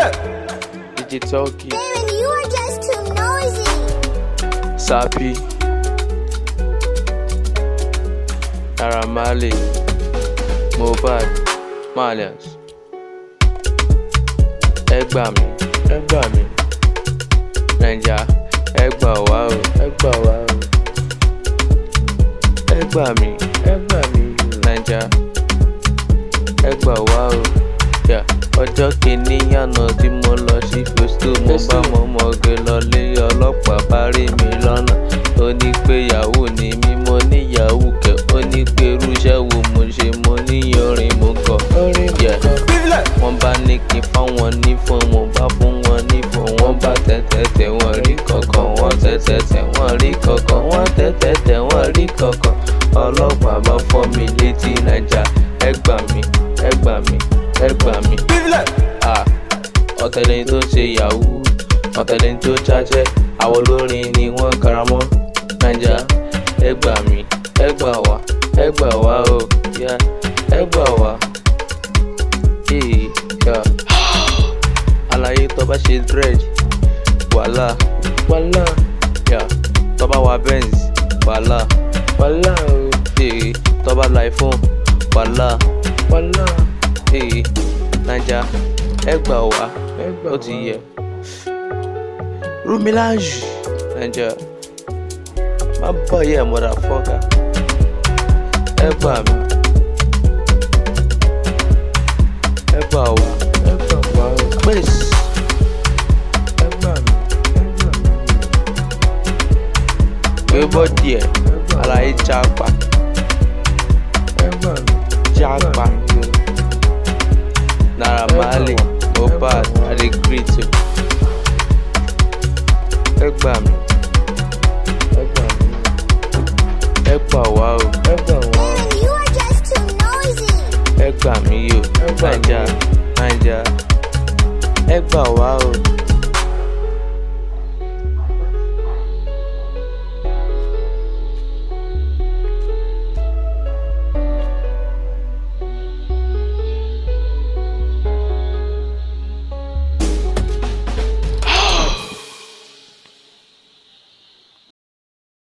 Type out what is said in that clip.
DJ Talkie, Damon, you are just too noisy. Sapi, Naira Marley, Mohbad, Malians. Ẹ gbà mí, ẹ gbà mí. Naija, ẹ gbà wá o, ẹ gbà wá o. Ẹ gbà mí, ẹ gbà mí. Naija, ẹ gbà wá o. Yeah. Ọjọ́ kìíní àná tí mo lọ sí Festo, mo bá mọ́mọ́ge lọlé ọlọ́pàá bá rí mi lọ́nà. Ó ní pé yahoo ni mí, mo ní yahoo kẹ̀. Ó ní pé irúṣẹ́ wo mo ṣe, mo ní orin mo kọ. Yeah. Wọ́n bá ní kí n fáwọn ní fún mo bá fún wọn ní fún wọ́n bá tẹ́tẹ́tẹ́ wọ́n rí kankan wọ́n tẹ́tẹ́tẹ́ wọ́n rí kankan wọ́n tẹ́tẹ́tẹ́ wọ́n rí kankan ọlọ́pàá bá fọ́ mi létí naija ẹ gbà mí ẹ gbà mí ẹ gbà mí. Ah, ọ̀tẹ̀lẹ̀ tó ṣe yahoo ọ̀tẹ̀lẹ̀ tó ṣàṣẹ àwọn olórin ni wọ́n karamọ́ naija ẹ gbà mí ẹ gbà wá ẹ gbà wá o yeah, ẹ gbà wá. Hey, yeah. àlàyé tó bá ṣe dread wàhálà wàhálà yeah. tó bá wa benz wàhálà wàhálà o hey. tó bá la iphone wàhálà wàhálà hey. naija ẹ gbà wá ó ti yẹ rumilaju naija má bọ̀ yẹ mọ̀dà fọ́gà ẹ gbà mí ẹ gbà wá ẹ gbà wá o pèsè ẹ gbà mí ẹ gbà mí gbé bọ́dì ẹ̀ àlàyé jápa ẹ gbà mí jápa Naira Marley Mohbad adegrito ẹ gbà mí ẹ gbà mí ẹ gbà wá o ẹ gbà wá o Damon, you are just too noisy. ẹ gbà mí o naija naija ẹ gbà wá o